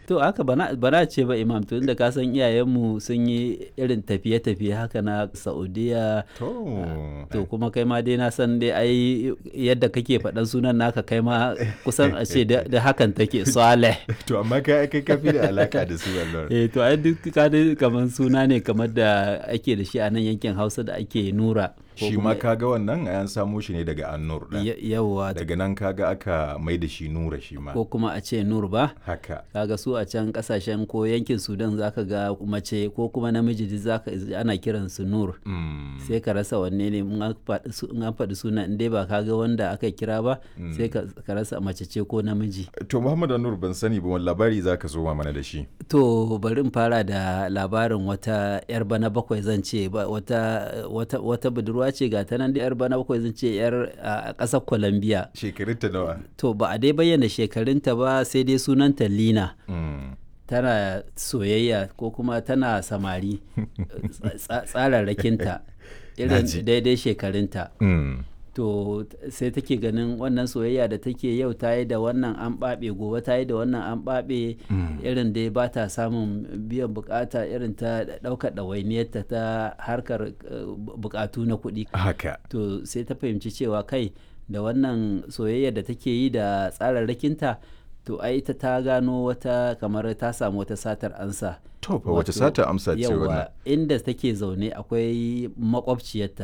to haka bana bana ce ba imam to inda ka san iyayenmu sun yi irin tafiye-tafiye haka na saudiya to to kuma kai ma dai na san dai ai yadda kake faɗan sunan naka kai ma kusan a ce da da hakan take saleh to amma kai kai kafi da alaka da su Allah eh to ai duk ka dai kamar suna ne kamar da ake da shi a nan yankin hausa da ake nura ko shi kuma- ma kaga wannan an samo shi ne daga annur ɗin Ya- yawwa daga nan kaga aka mai da shi nura shi ma ko kuma a ce nur ba haka kaga su a can kasashen ko yankin sudan zaka ga mace ko kuma namiji duk zaka ana kiran su nur Mm. sai ka rasa wanne ne in an faɗi su- in an faɗi suna in dai ba ka ga wanda aka kira ba sai ka ka rasa mace ce ko namiji to muhammad annur ban sani ba wani labari zaka zo mana da shi to bari in fara da labarin wata yar bana bakwai zan ce ba- wata wata wata budurwa ce ga ta nan da yar bana bakwai zan ce yar a ƙasar Colombia shekarunta nawa to ba a dai bayyana shekarunta ba sai dai sunanta Lina Mm. tana soyayya ko kuma tana samari tsa- tsararrakinta irin Naji. daidai shekarunta Mm. to t- sai take ganin wannan soyayya da take yau ta yi da wannan an ɓaɓe gobe ta yi da wannan an ɓaɓe irin dai ba ta samun biyan bukata irin ta ɗaukar ɗawainiyarta ta harkar eh, bu- bukatu na kuɗi haka to sai ta fahimci cewa kai da wannan soyayya da take yi da tsararrakinta to ai ita ta gano wata kamar ta samu wata satar ansa to fa wace Wato, sata amsa ce wannan yawa inda take zaune akwai makwabciyarta